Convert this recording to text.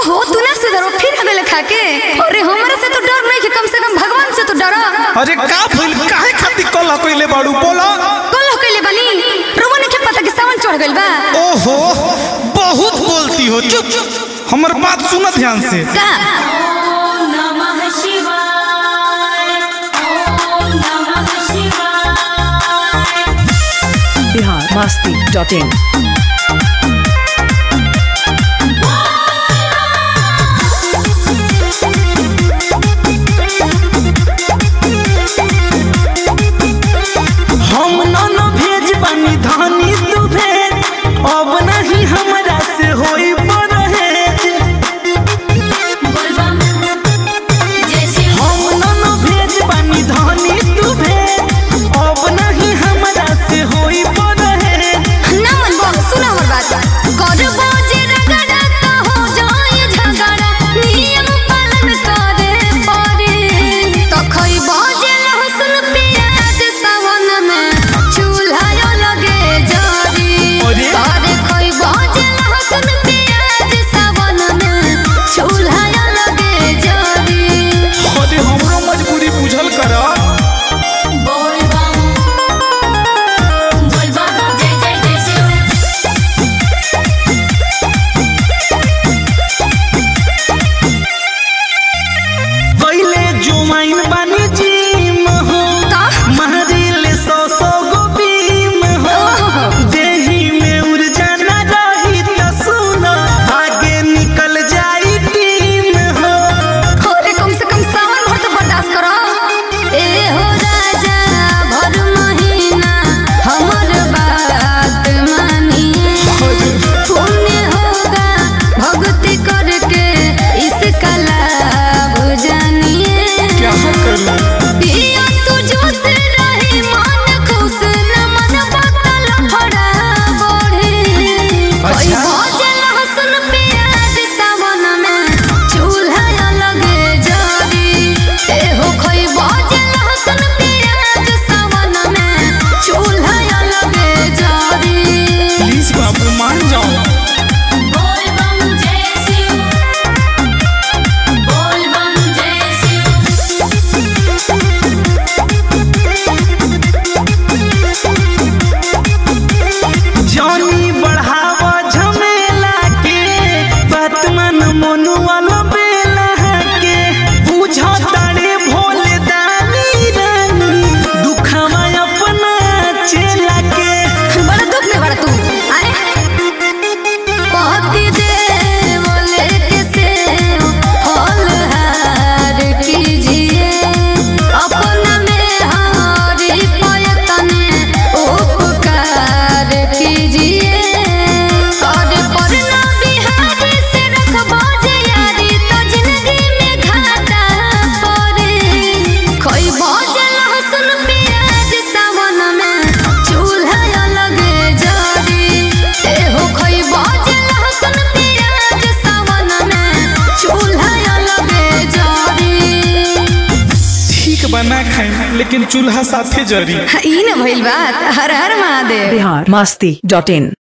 ओहो तू ना सुधरो फिर हगले खाके अरे हमरा से तो डर नहीं कि कम से कम भगवान से तो डरो अरे का भइल काहे खातिर कल कइले बाड़ू बोला कल हो कइले बनी रोमन के पता कि सावन चढ़ गइल बा ओहो बहुत बोलती हो चुप हमर बात सुन ध्यान से का नमः शिवाय ॐ नमः शिवाय बिहार मस्ती डॉट इन हम नन भेज बनी धानी तू भेज अब नहीं हमरा से होई परहेज बोलबम जय शिव हम नन भेज बनी धानी तू भेज अब नहीं हमरा से होई परहेज ना मन बम सुना हमर बात करबो जे रगड़ा तो हो जाए झगड़ा नियम पालन करे पड़े तो खइबो जे लहसुन प्याज सावन में चूल्हा लगे जरी अरे? अरे खइबो जे लहसुन प्याज सावन में चूल्हा लगे जरी अरे हमरो मजबूरी बुझल कर बोलबम बोलबम जय जय जय शिव पहले जुमाइन बनी जिम हो का? महरिल सौ सौ गो बीम हो देही में ऊर्जा न रही तो सुनो आगे निकल जाई टीम हो अरे कम से कम सावन भर तो बर्दाश्त करो ए हो राजा भर महीना हमर बात मानिए पुण्य होगा भक्ति करके इसका लाभ जानिए क्या करूं पिया तू जोश रहे मन खुश न मन बदल फड़ा बढ़े कोई भोजन लहसुन प्याज सावन में चूल्हा लगे जरी ए हो कोई भोजन लहसुन प्याज सावन में चूल्हा लगे जरी प्लीज बाबू मान जाओ बोलबम जय शिव बोलबम जय शिव जानी बढ़ावा झमेला के बात मन मनुआ बेला के बुझो तारे भोले दानी रानी दुखवा अपना चेला के बड़ा दुख में बड़ा तू अरे पति देव लेके से फल हार कीजिए अपना में हरी पयतने उपकार कीजिए और परना बिहारी से रखबो जे यारी तो जिंदगी में घाटा पड़े कोई भोजन लहसुन प्याज सावन में चूल्हा लगे जरी ए हो कोई भोजन लहसुन प्याज सावन में चूल्हा लगे जरी ठीक बना खाई लेकिन चूल्हा साथे जरी ई न भइल बात हर हर महादेव बिहार मस्ती डॉट इन